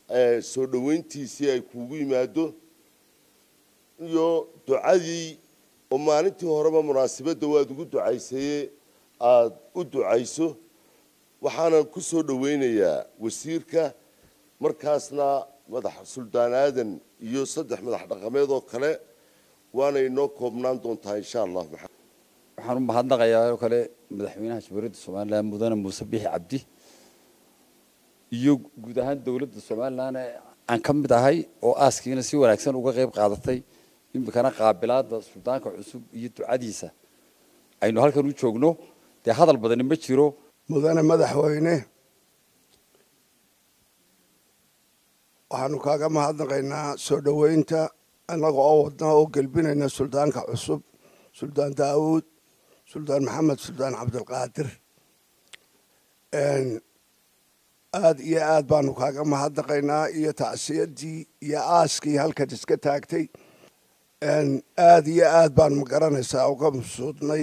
soo dhoweyntiisii ay kuugu yimaado iyo ducadii oo maalintii horeba munaasabadda waad ugu ducaysaye aada u ducayso waxaanan ku soo dhoweynayaa wasiirka markaasna madax suldaan aadan iyo saddex madax dhaqameed oo kale waana inoo koobnaan doontaa insha allah waxaan u mahadnaqayaa oo kale madaxweynaha jamhuuriyadda somalilan mudane muuse bixi cabdi iyo guud ahaan dowladda somalilan ee aan ka mid ahay oo aaskiina si wanaagsan uga qayb qaadatay iminkana qaabilaada suldaanka cusub iyo ducadiisa aynu halkan u joogno dee hadal badani ma jiro mudane madaxweyne waxaanu kaaga mahadnaqaynaa soo dhoweynta annaga oo wadna oo gelbinayna suldaanka cusub suldaan daawuud suldaan maxamed suldaan cabdilqaadir aada iyo aad baanu kaaga mahadnaqaynaa iyo tacsiyadii iyo aaskii halkan iska taagtay aada iyo aad baanu magaranaysaa uga masuudnay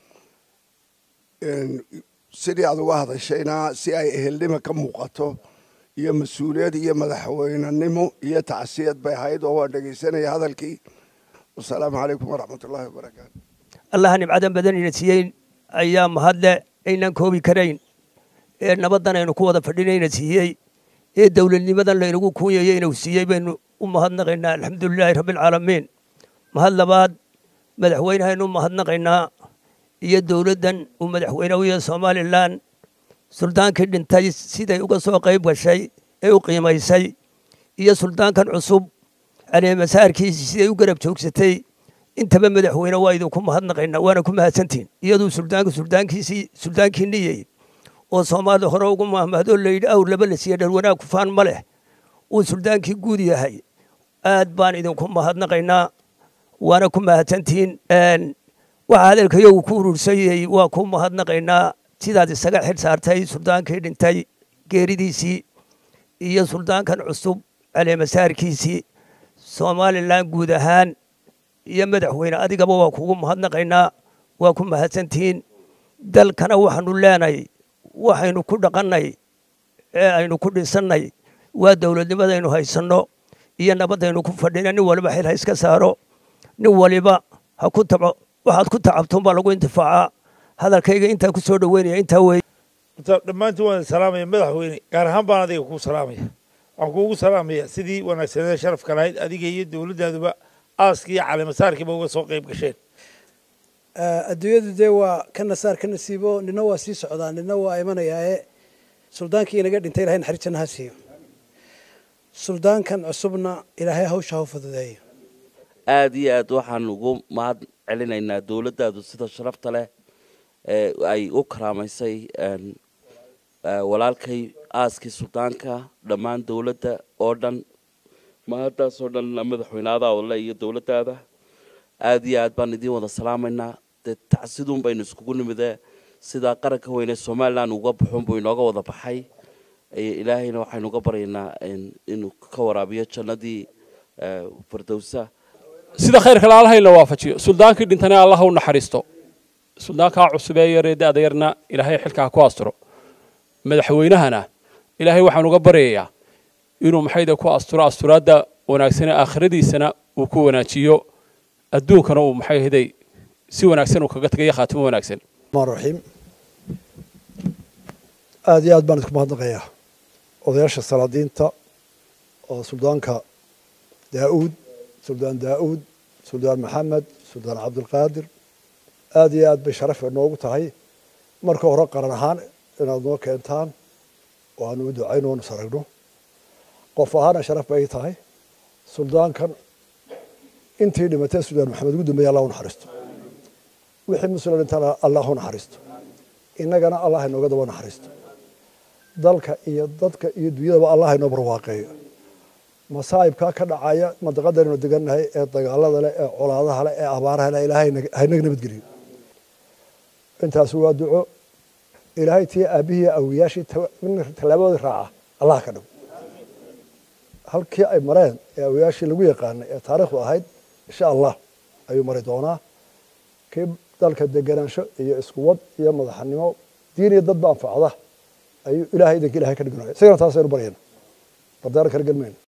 sidii aad uga hadashayna si ay ehelnimo ka muuqato iyo mas-uuliyad iyo madaxweynenimo iyo tacsiyad bay ahayd oo waan dhegaysanaya hadalkii wasalaamu calaykum waraxmat ullahi wabarakaatu allaha nimcadan badan ina siiyey ayaa mahadle aynan koobi karayn ee nabaddan aynu ku wada fadhinayna siiyey ee dowladnimadan laynagu kuunyayey inuu siiyey baynu u mahadnaqaynaa alxamdulilaahi rabbialcaalamiin mahad labaad madaxweynehaynu u mahadnaqaynaa iyo dowladdan uu madaxweyne u yahay somalilan suldaankii dhintay siday uga soo qayb gashay ee u qiimaysay iyo suldaankan cusub caleemasaarkiisii siday u garab joogsatay intaba madaxweyne waa idinku mahadnaqaynaa waana ku mahadsantihin iyaduu suldaanku suldaankiisii suldaankii niyey oo soomaalida hore ugu mahmahdo layidhi awr laba la siiya dhar wanaag kufaan ma leh uu suldaankii guud yahay aad baan idinku mahadnaqaynaa waana ku mahadsantihiin waxa hadalkayagu ku urursanyay waa ku mahadnaqaynaa sidaad isaga xil saartay suldaankii dhintay geeridiisii iyo suldaankan cusub caleemasaarkiisii somalilan guud ahaan iyo madaxweyne adigaba waa kugu mahadnaqaynaa waa ku mahadsantihiin dalkana waxaanu leenahay waxaynu ku dhaqannay ee aynu ku dhisannay waa dowladnimadaynu haysanno iyo nabaddaynu ku fadhina nin waliba xil ha iska saaro nin waliba ha ku taco waxaad ku tacabtoon baa lagu intifaacaa hadalkayga intaa ku soo dhoweynaya intaa weeye dhammaantiin waan salaamaya madaxweyne gaar ahaan baan adiga kuu salaamaya waxaan kuugu salaamaya sidii wanaagsaneed sharafka lahayd adiga iyo dowladdaaduba aaskii iyo caleemasaarkiiba uga soo qayb gasheen adduunyadu dee waa ka nasaar ka nasiibo nina waa sii socdaa nina waa imanayaae suldaankii inaga dhintay ilahay naxariis janna ha siiyo suldaankan cusubna ilaahay hawsha ha u fududeeyo aada iyo aad waxaan ugu mahad celinaynaa dowladdaadu sida sharafta leh ee ay u karaamaysay walaalkay aaskii suldaanka dhammaan dowladda oo dhan mahaddaasoo dhan madaxweynaadaada le iyo dowladdaada aada iyo aad baan idiin wada salaamaynaa dee tacsiduun baynu iskugu nimidee sidaa qaranka weyne somalilan uga baxuun buu inooga wada baxay ilaahayna waxaynu uga baryaynaa inuu ka waraabiyo jannadii fardowsa sida khayrka laalaha in la waafajiyo suldaankii dhintana allah u naxariisto suldaankaa cusub ee yaree da-da yarna ilaahay xilkaa ku asturo madaxweynahana ilaahay waxaan uga baryayaa inuu maxayda ku asturo asturaadda wanaagsane aakhiradiisana uu ku wanaajiyo adduunkana uu maxay ahaday si wanaagsan uu kaga tagayo khaatimo wanaagsan raxiim aada iyo aad baan idinku mahadnaqayaa odayaasha salaadiinta oo suldaanka daa'uud suldaan daa'uud suldaan maxamed suldaan cabdilqaadir aada iyo aad bay sharaf noogu tahay marka hore qaran ahaan inaad noo keentaan oo aanu u ducayno oonu saragno qof ahaana sharaf bay tahay suldaankan intii dhimatay suldaan maxamed ugu dambeeye allah u naxariisto wixii muslim dhintana allah u naxariisto innagana allah inooga daba naxariisto dalka iyo dadka iyo dunyadaba allah inoo barwaaqeeyo masaa'ibkaa ka dhacaya mandaqadaynu degannahay ee dagaalada leh ee colaadaha leh ee abaaraha leh ilaahay haynaga nabadgeliyo intaas waa duco ilaahay tii aabbihii awiyaashii tallaabadooda raaca allah ka dhig halkii ay mareen ee awiyaashii lagu yaqaanay ee taariikhdu ahayd insha allah ayuu mari doonaa kii dalka deganaansho iyo iskuwad iyo madaxnimo diin iyo dadba anfacda ayuu ilaahay idanka ilahay ka dhignaya isagana taasaynu baryayna dardaar kala gelmayno